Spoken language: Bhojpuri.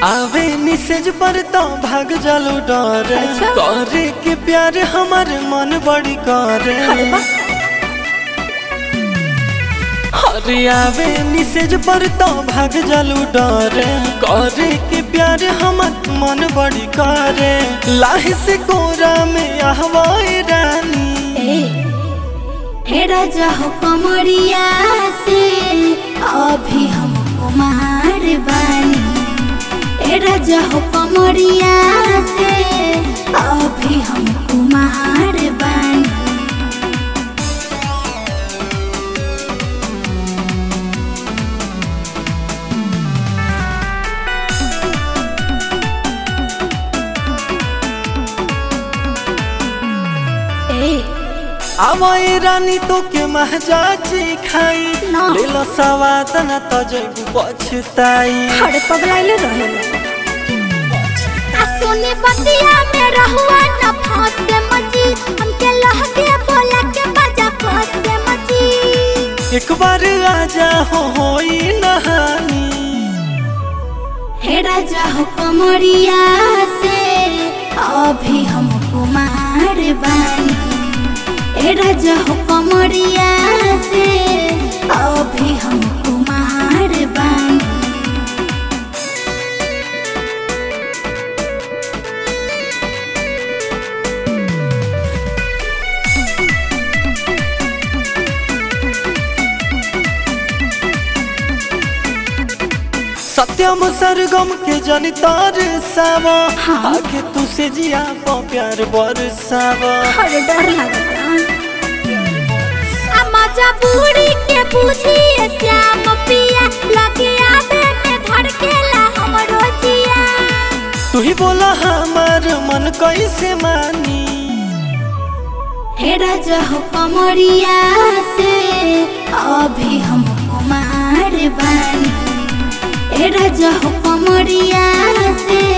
आवे निसेज पर तो भाग जालू डरे अच्छा। करे के प्यार हमार मन बड़ी करे अरे वाह। अरे आवे निसेज पर तो भाग जालू डरे करे के प्यार हमार मन बड़ी करे लाह से कोरा में आहवाए रानी ए, हे राजा हो कमरिया से अभी हम कुमार बानी ए राजा हो कमरिया से अभी हम कुमार बानी ए आवाए रानी तो के महजाची खाई ना। ले लो सवाद न तो जैबू पछताई हरे पगलाइले रहेला आ सोने बतिया में रहुआ न फंसे मजी हमके लहके बोला के बजा फंसे मजी एक बार आजा हो होई नहानी हे राजा हो कमरिया से अभी हम कुमार बानी हे राजा हो कमरिया से अभी हम कुमार बानी सत्यम सरगम के जनितार सावा हाँ। आगे तू से जिया पो प्यार बरसावा अरे डर लगता आ मजा बूढ़ी के बुझिए श्याम पिया लगे आवे में धड़केला हमरो जिया तू ही बोला हमार मन कैसे मानी हे राजा हो कमरिया से अभी हम कुमार बानी हे राजा हो कमरिया से